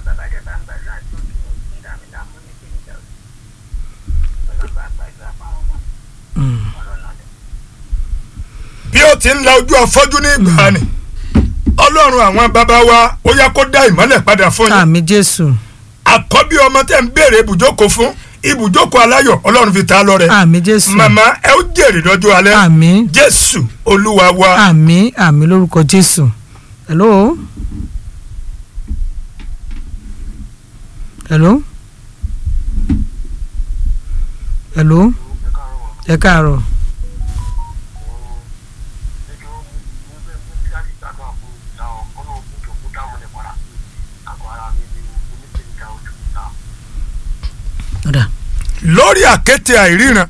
bí ó ti ń la ojú afọ́jú ní ìgbà ni ọlọ́run àwọn bàbá wa ó yá kó dá ìmọ́lẹ̀ padà fún yín àmì jésù àkọ́bí ọmọ tẹ̀ ń béèrè ibùjókòó fún ibùjókòó aláyọ̀ ọlọ́run fi ta lọ́rẹ àmì jésù màmá ẹ ó jèrè lọ́jọ́ alẹ́ àmì jésù olúwa wa àmì àmì lórúkọ jésù hello hello hello ẹ káàárọ̀ ọ̀dà lórí àkéte àìríran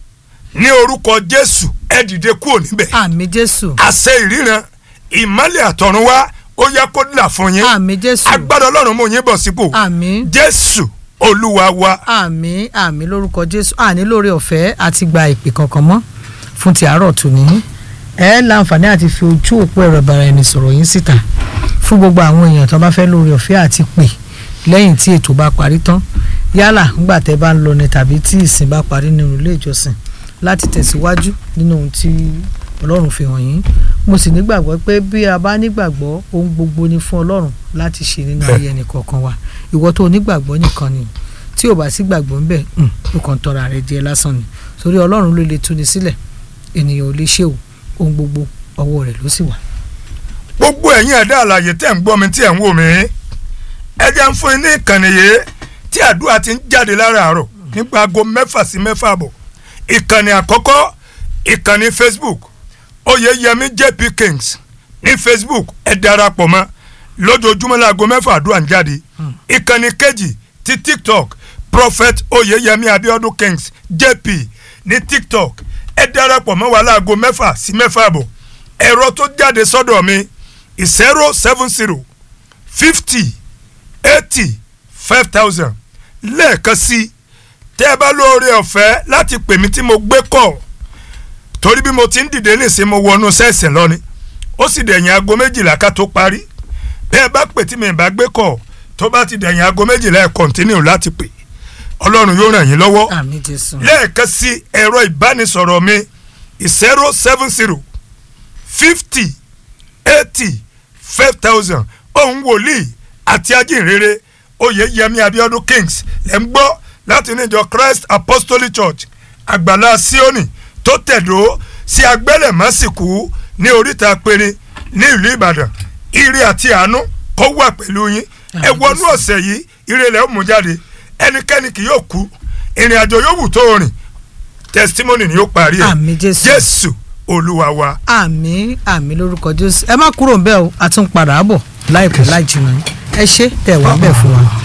ní orúkọ jésù ẹ dìde kúrò níbẹ̀ àmì jésù àṣẹ ìríran ìmọ́lẹ̀ àtọ̀run wá ó yẹ kó là fún yín àmì jésù agbára ọlọ́run mú yín bọ̀ sípò àmì jésù olúwa wa àmì àmì lórúkọ jésù àní lórí ọ̀fẹ́ àti gba ìpè kankan mọ́ fún ti àárọ̀ tòní ẹ láǹfààní àti fi ojú òpó ẹ̀rọ ìbára ẹni sọ̀rọ̀ yín síta fún gbogbo àwọn èèyàn tó bá fẹ́ lórí ọ̀fẹ́ àti pè lẹ́yìn tí ètò bá parí tán yálà ńgbà tẹ́ bá ń lọ ni tàbí tí ìsìn bá parí nínú ilé ìjọsìn láti tẹ̀síwájú nínú ohun tí ọlọ́run fi hàn yín mo sì nígbàgbọ́ pé bí a bá nígbàgbọ́ ohun gbogbo ni fún ọlọ́run láti ṣe nínú ayé ẹnì kọ̀ọ̀kan wa ìwọ tó onígbàgbọ́ nìkan ni tí ò bá sí gbàgbọ́ ń bẹ̀ ó kàn tọrọ rẹ jẹ lásán ni torí ọlọ́run ló lè túni sílẹ̀ ènìyàn ò lè ṣe o ohun gbogbo ọwọ́ rẹ̀ ló sì wà. gbogbo ẹ̀yin ẹ̀dá àlàyé tẹ̀ ń gbọ́ mi tí ẹ̀ ń wò mí ẹ jẹ́ ń fún yín ní ìkànnì yìí tí àdúrà ti ń jáde láràárọ̀ nípa aago mẹ́fà sí mẹ́fà àbọ̀ ìkànnì àkọ́kọ́ ìkànnì facebook oyeyemi jp kings ní facebook ẹ darapọ̀ mọ́ lójoojúmọ́ láago mẹ́fà àdúrà ń jáde ìkànnì kejì ti tiktok prophet oyeyemi abiodun kings jp ní tiktok ẹ darapọ̀ mọ́ wa láago mẹ́fà sí mẹ́fà àbọ̀ ẹ̀rọ tó jáde sọ́dọ̀ mi zero seven zero fifty eighty five thousand lẹ́ẹ̀kan sí tẹ́ ẹ bá lóore ọ̀fẹ́ láti pè mí tí mo gbé kọ̀ torí bí mo ti ń dìde nìsín mo wọnú sẹ́ẹ̀sì lọ ni ó sì dẹ̀yìn aago méjìlá ká tó parí bẹ́ẹ̀ bá pè tí mi bá gbé kọ̀ tó bá ti dẹ̀yìn aago méjìlá ẹ̀ kọ̀ntínú láti pè ọlọ́run yóò ràn yín lọ́wọ́ àmì jésù lẹ́ẹ̀kan sí ẹ̀rọ ìbánisọ̀rọ̀ mi zero seven zero fifty eighty five thousand ohun wòlíì àti ajínrere oyeyemi abiodun kings lẹ́ ń gbọ́ láti níjọ christ apostolic church àgbàlá sioni tó tẹ̀dó sí agbẹ́lẹ̀mọ́sìkú ní oríta péré ní ìlú ìbàdàn ire àti àánú kó wà pẹ̀lú yín ẹ wọnú ọ̀sẹ̀ yìí ire lẹ́ ó mú jáde ẹnikẹ́ni kì yóò kú ìrìn àjò yóò wù tó rìn testimony ni yóò parí ẹ̀ àmì jésù jésù olúwa wa. àmì àmì lórúkọ jésù ẹ má kúrò ń bẹ́ẹ̀ o a tún padà bọ̀ láìpẹ́ láì jìnnà ẹ ṣé tẹ̀ wá bẹ́ẹ̀ fún wa.